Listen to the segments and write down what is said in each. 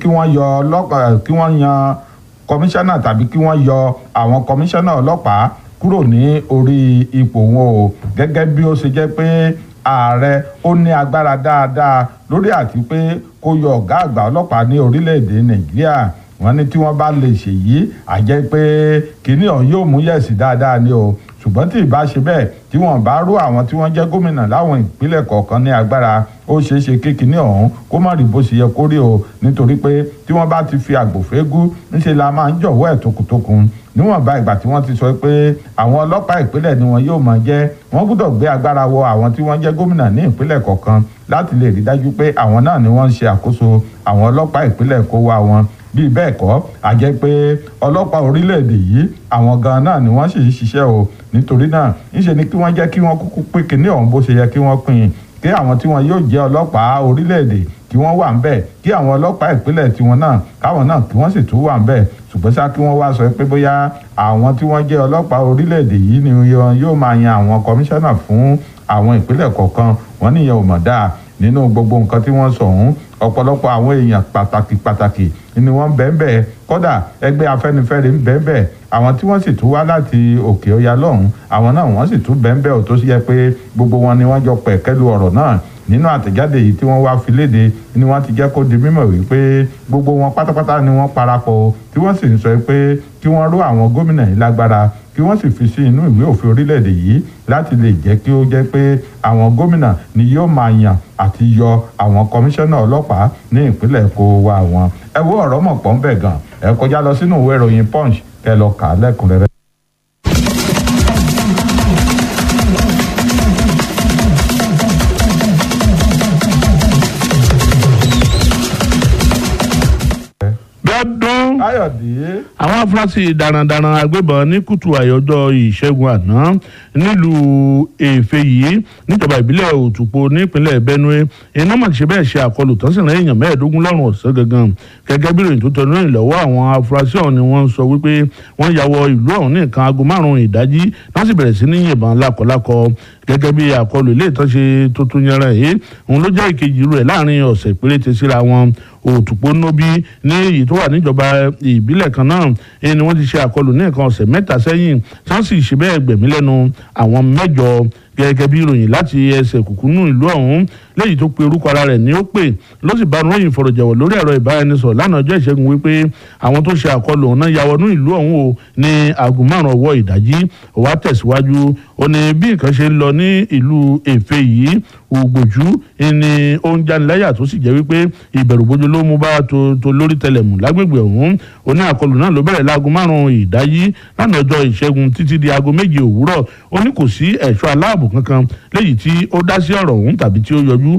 kí wọ́n yọ ọlọ́pàá kí wọ́n yan kọmíṣánná tàbí kí wọ́n yọ àwọn kọmíṣánná ọlọ́pàá kúrò ní orí ipò wọn o gẹ́gẹ́ bí ó ṣe jẹ́ pé ààrẹ ó ní agbára dáadáa lórí àti pé kó yọ ọ̀gá àgbà ọlọ́pàá ní orílẹ̀-èdè nàìjíríà wọ́n ní tí wọ́n bá lè ṣèyí àjẹ́ pé kínní ọ̀hún yóò mú yẹ̀sì dáadáa ni o ṣùgbọ́n tí ìbá ṣe bẹ́ẹ̀ tí wọ́n bá rú àwọn tí wọ́n jẹ́ gómìnà láwọn ìpínlẹ̀ kọ̀ọ̀kan ní agbára ó ṣeé ṣe kí kinní ọ̀hún kó má rí bó ṣe yẹ kó rí o nítorí pé tí wọ́n bá ti fi àgbòfégú ńṣe la máa ń jọ̀wọ́ ẹ̀ tókùtókun níwọ̀nba ìgbà tí wọ́n ti sọ pé àwọn ọlọ́pàá ìpínlẹ̀ ni wọn yóò máa jẹ́ wọ́n gbọ́dọ̀ gbé agbára wọ àwọn tí wọ́n jẹ́ gómìnà ní ìpínlẹ̀ kọ̀ọ̀kan láti lè rí dájú pé àwọn náà ni wọ́n ń ṣe àkóso àwọn ọlọ́pàá ìpínlẹ̀ kó wá wọn bíi bẹ́ẹ̀ kọ́ a jẹ́ pé ọlọ́pàá orílẹ̀-èdè yìí àwọn gan náà ni wọ́n sì ń ṣiṣẹ́ o nítorí náà ńṣe ni kí wọ́n jẹ́ kí wọ́n kúkú pé kinní ọ̀hún bó ṣe yẹ kí wọ́n pín in kí àwọn tí wọn yóò jẹ́ ọlọ́pàá orílẹ̀-èdè kí wọ́n wà ń bẹ̀ kí àwọn ọlọ́pàá ìpínlẹ̀ tiwọn náà káwọn náà kí wọ́n sì tún wà ń bẹ̀ ṣùgbọ́n ṣá kí wọ́n wá sọ pé bóyá àwọn tí wọ́n jẹ́ ọlọ́pàá orílẹ̀-èdè yìí ni wọn yóò máa yan àwọn kọmíṣánná fún àwọn ìpínlẹ̀ kọ̀ọ̀kan wọ́n níyẹn ò mọ̀ dáa nínú gbogbo nǹkan tí wọ́n sọ ọ̀hún ọ̀pọ̀lọpọ̀ àwọn èèyàn pàtàkì pàtàkì ni wọ́n bẹ́ẹ̀bẹ́ kódà ẹgbẹ́ afẹ́nifẹ́re ń bẹ́ẹ̀bẹ́ àwọn tí wọ́n sì tún wá láti òkè ọya lọ́hùn àwọn náà wọ́n sì tún bẹ́ẹ̀bẹ́ ò tó yẹ pé gbogbo wọn ni wọ́n jọ pẹ̀kẹ́lu ọ̀rọ̀ náà nínú àtẹ̀jáde yìí tí wọ́n wá fi léde ni wọ́n ti jẹ́ kó di mímọ̀ wípé gbogbo wọn pátápátá ni wọ́n parapọ̀ tí wọ́n sì ń sọ pé kí wọ́n ró àwọn gómìnà yìí lágbára kí wọ́n sì fi sí inú ìwé òfin orílẹ̀-èdè yìí láti lè jẹ́ kí ó jẹ́ pé àwọn gómìnà ni yóò máa yàn àti yọ àwọn kọmíṣánná ọlọ́pàá ní ìpínlẹ̀ kó wa wọn. ẹ wo ọ̀rọ̀ mọ̀ pọ́n bẹ̀ gan ẹ kọjá lọ sínú ìwé ìròyìn punch kẹ lọ kà á lẹ́kùnrẹ́rẹ́. lọ́dún káyọ̀dé àwọn afurasí darandaran agbébọn ní kùtù àyọjọ́ ìṣẹ́gun àná nílùú èfè yìí níjọba ìbílẹ̀ òtùpó nípínlẹ̀ benue iná mà ṣe bẹ́ẹ̀ ṣe àkọlù tán sì rán èèyàn mẹ́ẹ̀ẹ́dógún lọ́rùn ọ̀sán gangan gẹ́gẹ́ bí ìròyìn tó tẹnu ìrìn lọ́wọ́ àwọn afurasí ọ̀hún ni wọ́n ń sọ wípé wọ́n ya wọ ìlú ọ̀hún ní nǹkan aago márùn-ún ìdájí wọ́n sì bẹ̀rẹ̀ sí ní yìnbọn lákọlákọ gẹ́gẹ́ bí àkọlù ilé ìtọ́ṣe tuntun yẹn rẹ̀ yìí òun ló jẹ́ ìkejì rẹ̀ láàrin ọ̀sẹ̀ péréte síra wọn òtùpó nóbí ní èyí tó wà níjọba ìbílẹ̀ kan náà ni wọ́n ti ṣe àkọlù ní nǹkan ọ̀sẹ̀ mẹ́ta sẹ́yìn tí wọ́n sì ṣe bẹ́ẹ̀ gbẹ̀mí lẹ́nu àwọn mẹ́jọ gẹ́gẹ́ bí ìròyìn láti ẹsẹ̀ kùkúnú ìlú ọ̀hún léyìí tó pe orúkọ ara rẹ̀ ní ó pè ló sì bá ròyìn ìfọ̀rọ̀jẹ̀wọ̀ lórí ẹ̀rọ ìbáraẹnisọ̀rọ̀ lánàá ọjọ́ ìṣẹ́gun wípé àwọn tó ṣe àkọlù ọ̀hún náà ya wọnú ìlú ọ̀hún o ní aago márùn ọwọ́ ìdájí ó wá tẹ̀síwájú ó ní bí nǹkan ṣe ń lọ ní ìlú èfè yìí ògbòjú ni ó ń jániláyà tó sì jẹ́ wípé ìbẹ̀rùbojo ló mú bá tó lórí tẹlẹ̀mù lágbègbè ọ̀hún ó ní àkọlù náà ló bẹ̀rẹ̀ láago márùn ìdájí lánàá ọjọ́ ìṣẹ́gun títí di aago méje òwúrọ̀ ó ní kò sí ẹ̀ṣọ́ aláàbò kankan léyìí tí ó dá sí ọ̀rọ̀ ọ̀hún tàbí tí ó yọjú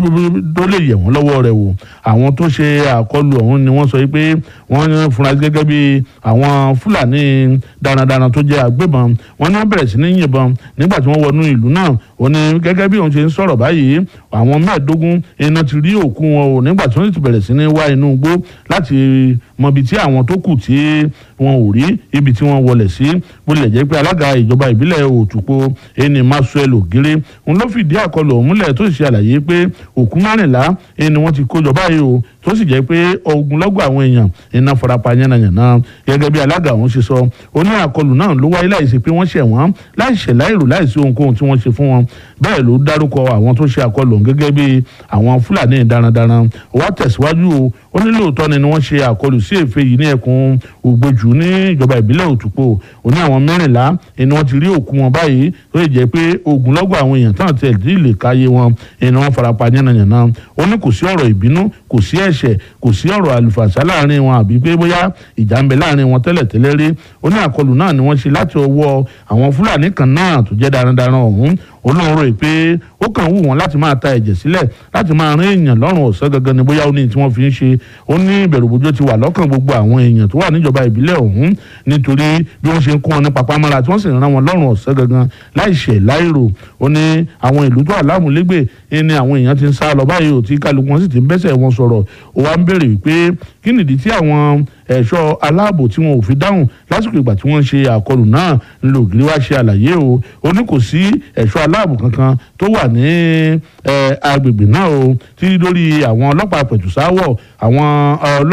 tó lè yẹ̀ wọ́n lọ́wọ́ rẹ̀ wò àwọn tó ṣe àkọlù ọ̀hún ni wọ́n sọ pé wọ́n fura gẹ́gẹ́ bí àwọn fúlàní darandaran tó jẹ́ agbébọn wọ́n ní wọ́n bẹ̀rẹ̀ sí ní yìnbọn nígbà tí wọ́n wọnú ìlú náà ó ní gẹ́gẹ́ bí òun ṣe ń sọ̀rọ̀ báyìí àwọn mẹ́ẹ̀ẹ́dógún iná ti rí òkú wọn o nígbà tí wọ́n ti bẹ̀rẹ̀ sí ní wá inú igbó láti mọ ibi tí àwọn tó kù tí wọn ò rí ibi tí wọ́n wọlé sí bó lè jẹ́ pé alága ìjọba ìbílẹ̀ òtùpó ẹni Maxwell Ògèrè òun ló fìdí àkọlù ọ̀hún múlẹ̀ tó sì ṣe àlàyé pé òkú márìnlá ẹni wọ́n ti kó jọ báyìí o tó sì jẹ́ pé ogunlọ́gọ̀ àwọn èèyàn iná farapa yánnayànna gẹ́gẹ́ bí alága ọ̀hún ṣe sọ ó ní àkọlù náà ló wáyé láìsí pé wọ́n ṣẹ̀ wọ́n láìṣẹ̀ láìrò láìsí ohunkóhun tí wọ́n ṣe fún wọn bẹ́ẹ̀ ló dárúkọ àwọn tó ṣe àkọlù ọ̀hún gẹ́gẹ́ bí àwọn fúlàní darandaran ó wá tẹ̀síwájú o ó ní lóòótọ́ ni wọ́n ṣe àkọlù sí èfè yìí ní ẹkùn ògbójú ní ìjọba ìbílẹ̀ òtúpó ó ní àwọn mẹ́rìnlá ni wọ́n ti rí òkú wọn báyìí tó lè jẹ́ pé ogunlọ́gọ̀ àwọn èèyàn tán tẹ̀ dí lè káyé wọn ni wọ́n farapa yánnayànna ó ní kò sí ọ̀rọ̀ ìbínú kò sí ẹ̀ṣẹ̀ kò sí ọ̀rọ̀ àlùfàṣà láàrin wọn àbí pé bóyá ìjà ń bẹ láàrin wọn tẹ́lẹ̀tẹ́lẹ̀ rí ó ní àkọlù náà ni wọ́n ṣe láti ọwọ́ àwọn fúlàní kan náà tó jẹ́ darandaran ọ̀hún olóhùn rò pé ó kàn wù wọ́n láti máa ta ẹ̀jẹ̀ sílẹ̀ láti máa rán èèyàn lọ́rùn ọ̀sán gangan ni bóyá ó ní tí wọ́n fi ń ṣe ó ní ìbẹ̀rùbojo ti wà lọ́kàn gbogbo àwọn èèyàn tó wà níjọba ìbílẹ̀ ọ̀hún nítorí bí wọ́n ṣe ń kó wọn ní papámọ́ra tí wọ́n sì rán wọn lọ́rùn ọ̀sán gangan láìṣẹ̀ láìrò ó ní àwọn ìlú tó wà lámúlégbè ní àwọn èèyàn ti ń sá lọ báyìí ò tí kálukú wọn sì ti ń bẹ́sẹ̀ wọn sọ̀rọ̀ ó wá ń béèrè wípé kí nìdí tí àwọn ẹ̀ṣọ́ aláàbò tí wọn ò fi dáhùn lásìkò ìgbà tí wọ́n ń ṣe àkọlù náà ńlò ògiri wá ṣe àlàyé o ó ní kò sí ẹ̀ṣọ́ aláàbò kankan tó wà ní agbègbè náà o tí lórí àwọn ọlọ́pàá pẹ̀tùsáwọ̀ àwọn